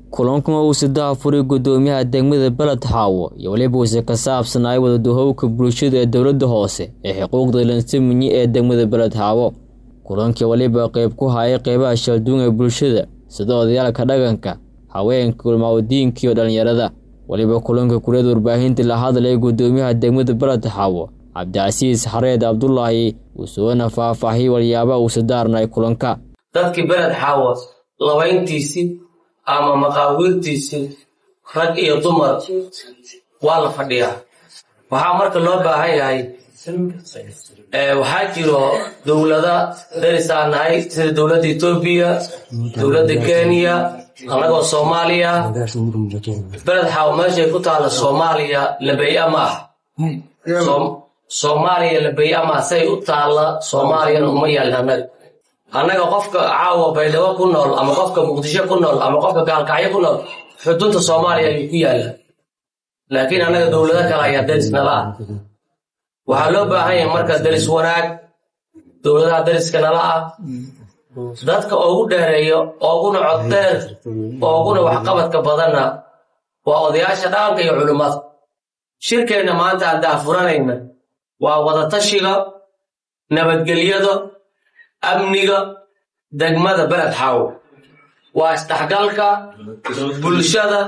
kulankuma uu sidaha furay gudoomiyaha degmada beled xaawo iyo weliba uuse ka saabsanay wadaduhowka bulshada ee dowladda hoose ee xuquuqda lansaminyi ee degmada beled xaawo kulankii weliba qeyb ku hayay qeybaha shalduun ee bulshada sida odayaalka dhaqanka haweenka kulmaawadiinka iyo dhallinyarada weliba kulanka kuliyada warbaahinta la hadlaya gudoomiyaha degmada beled xaawo cabdicasiis xareed cabdulaahi usuwana faahfaahiyay walyaaba uuse daarnay kulanka dadkii beled xaawo labayntiisii ama maqaawiirtiisii rag iyo dumar waa la fadhiyaa waxaa marka loo baahan yahay waxaa jiro dowlada darisaan nahay sida dowladda etoobiya dowladda kenya annagoo soomaaliya beled xaawo meeshay ku taalla soomaaliya labeya ma ah soomaaliya labeya ma ah say u taalla soomaaliyana uma yaalna annaga annaga qofka caawa baydhabo ku nool ama qofka muqdisho ku nool ama qofka gaalkacyo ku nool xudunta soomaaliya ayuu ku yaalla laakiin annaga dowlado kale ayaa daris nala ah waxaa loo baahan yahay marka daris wanaag dowladaha dariska nala ah dadka ugu dheereeyo ooguna coddheer ooguna waxqabadka badanna waa odayaasha dhaqanka iyo culimmada shirkeenna maanta aan daafuranayna waa wadatashiga nabadgelyada amniga degmada beled xaawo waa isdhexgalka bulshada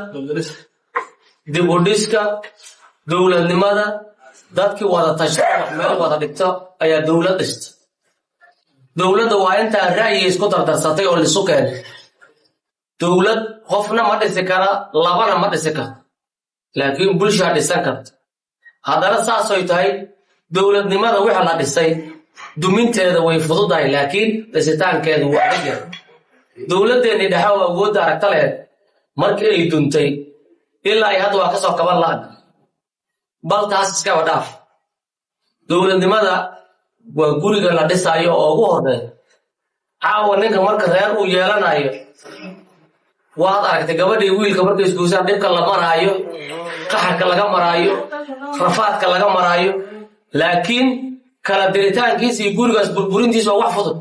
dib u dhiska dowladnimada dadkii wada tashta wax meel wada dhigto ayaa dowlad dhista dowladda waa intaa ra'yi isku dardarsatay oo lisu keenay dowlad qofna ma dhisi kara labana ma dhisi karto laakiin bulshaa dhisan karta haddana saasoy tahay dowladnimada wixii la dhisay duminteeda way fududahay laakiin dhisitaankeedu waa dhigya dowladdeennii dhexe oo awoodda aragta lehed markii ay duntay ilaa ay hadda waa ka soo kaban la'ag bal taas iskaba dhaaf dowladnimada waa guriga la dhisaayo oo ugu horreeya caawa ninka marka reer uu yeelanayo waad aragtay gabadhii wiilka markay isguusaan dhibka la maraayo qaxarka laga maraayo rafaadka laga maraayo laakiin kala diritaankiisa iyo gurigaas burburintiisa waa wax fudud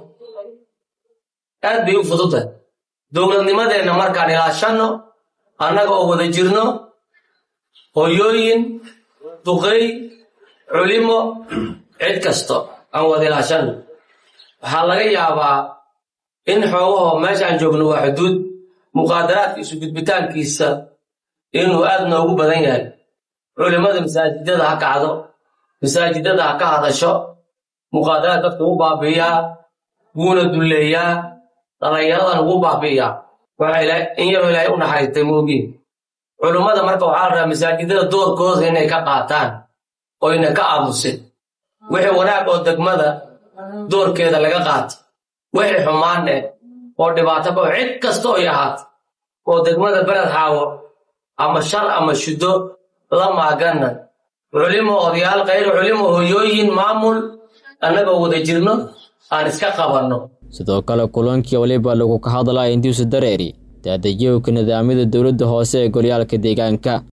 aad bay u fududtahay dowladnimadeenna markaan ilaashanno annaga oo wada jirno hoyooyin duqey culimo cid kasto aan wada ilaashanno waxaa laga yaabaa in xoogahoo meeshaan joogno waa xuduud muqaadaraadka isu gudbitaankiisa inuu aad noogu badan yahay culimmada masaajidada ha kacdo masaajidada ha ka hadasho muqaadaraad dadka ugu baabi'iyaa wuuna dulleeyaa dhallinyaradan ugu baabi'iyaa in yaroo ilaahay u naxariistay moogiin culummada marka waxaa la rabaa masaajidada doorkooda inay ka qaataan oyna ka aamusin wixii wanaag oo degmada doorkeeda laga qaato wixii xumaan eh oo dhibaato kao cid kasta oy ahaato oo degmada beled xaawo ama shar ama shuddo la maaganna culimo odayaal kayr culimo hoyooyin maamul annagoo wada jirno aan iska qabanno sidoo kale kulankii waliba lagu ka hadlaya intiisu dareeri daadejiyowka nidaamyada dowladda hoose ee golyaalka deegaanka